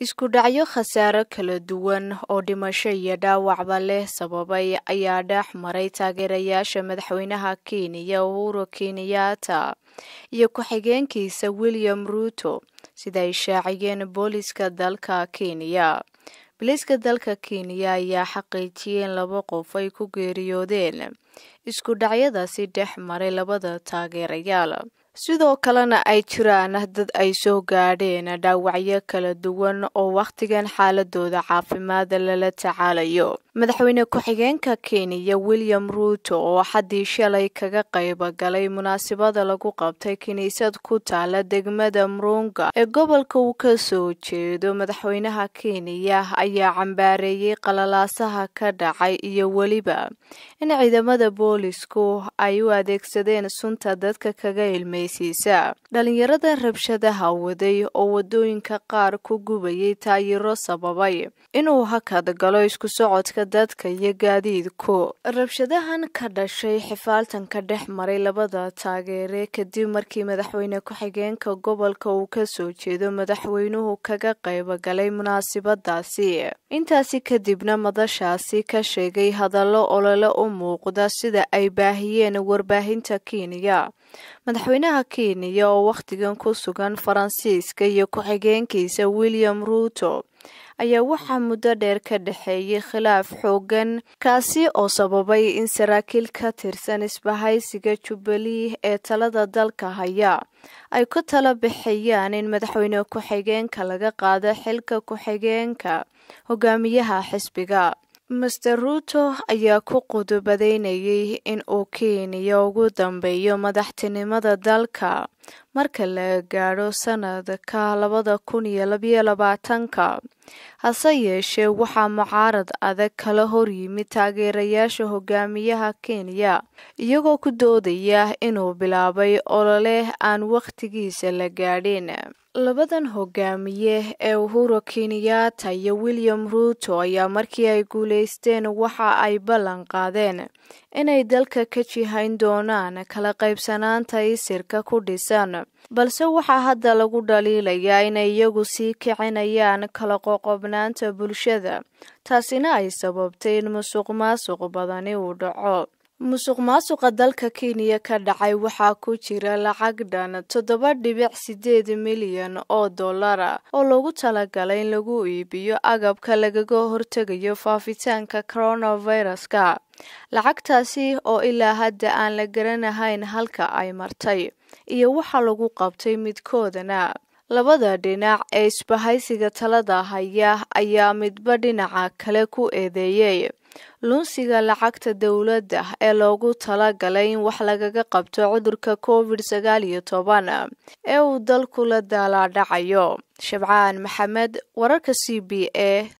isku dhacyo khasaare kala duwan oo dhimasho iyo dhaawacba leh sababay ayaa dhex maray taageerayaasha madaxweynaha kenya uhuru kenyatta iyo ku-xigeenkiisa william ruuto sida ay shaaciyeen booliska dalka kenya booliiska dalka kenya ayaa xaqiijiyeen laba qof ay ku geeriyoodeen isku dhacyadaasi dhex maray labada taageerayaal sidoo kalena ay jiraan dad ay soo gaadheen dhaawacyo kala duwan oo wakhtigan xaaladooda caafimaad lala tacaalayo madaxweyne ku-xigeenka kenya william ruuto oo xaddii shalay kaga qayb galay munaasabada lagu qabtay kiniisad ku taala degmada murunga ee gobolka uu ka soo jeedo madaxweynaha kenya ayaa cambaareeyey qalalaasaha ka dhacay iyo weliba in ciidamada boolisku ay u adeegsadeen sunta dadka kaga ilmeysiisa dhalinyarada rabshadaha waday oo wadooyinka qaar ku gubayay taayiro sababay inuu hakad galo isku socodka dadka iyo gaadiidku rabshadahan ka dhashay xifaaltanka dhex maray labada taageere kadib markii madaxweyne ku-xigeenka gobolka uu ka soo jeedo madaxweynuhu kaga qayb galay munaasabadaasi intaasi kadibna madashaasi ka sheegay hadallo olole u muuqda sida ay baahiyeen warbaahinta kenya madaxweynaha kenya oo wakhtigan ku sugan faransiiska iyo ku-xigeenkiisa william ruuto ayaa waxaa muddo dheer ka dhexeeyay khilaaf xoogan kaasi oo sababay in saraakiil ka tirsan isbahaysiga jubbalee ee talada dalka haya ay ku tala bixiyaan in madaxweyne ku-xigeenka laga qaado xilka ku-xigeenka hogaamiyaha xisbiga master ruuto ayaa ku qudubadeynayay in uu kenya ugu dambeeyo madaxtinimada dalka marka la gaadho sanadka labada kun iyo labayo labaatanka hase yeeshee waxaa mucaarad adag kala horyimid taageerayaasha hogaamiyaha kenya iyagoo ku doodaya inuu bilaabay olole aan wakhtigiisa la gaadhin labadan hogaamiye ee uhuru kenyatta iyo william ruuto ayaa markii ay guulaysteen waxa ay ballan qaadeen inay dalka ka jihayn doonaan kala qaybsanaanta isirka ku dhisan balse waxaa hadda lagu dhaliilayaa inay iyagu sii kicinayaan kala qoqobnaanta bulshada taasina ay sababtay in musuq maasuq badani uu dhaco musuq maasuqa dalka kenya ka dhacay waxaa ku jira lacag dhan toddoba dhibic sideed milyan oo dollara oo loogu talagalay in lagu iibiyo agabka lagaga hortegayo faafitaanka coronaviruska lacagtaasi oo ilaa hadda aan la garanahayn halka ay martay iyo waxaa lagu qabtay midkoodana labada dhinac ee isbahaysiga talada haya ayaa midba dhinaca kale ku eedeeyey lunsiga lacagta dowladda ee loogu tala galay in wax lagaga qabto cudurka covid sagaal iyo toban ee uu dalku la daalaadhacayo shabcaan maxamed wararka c b a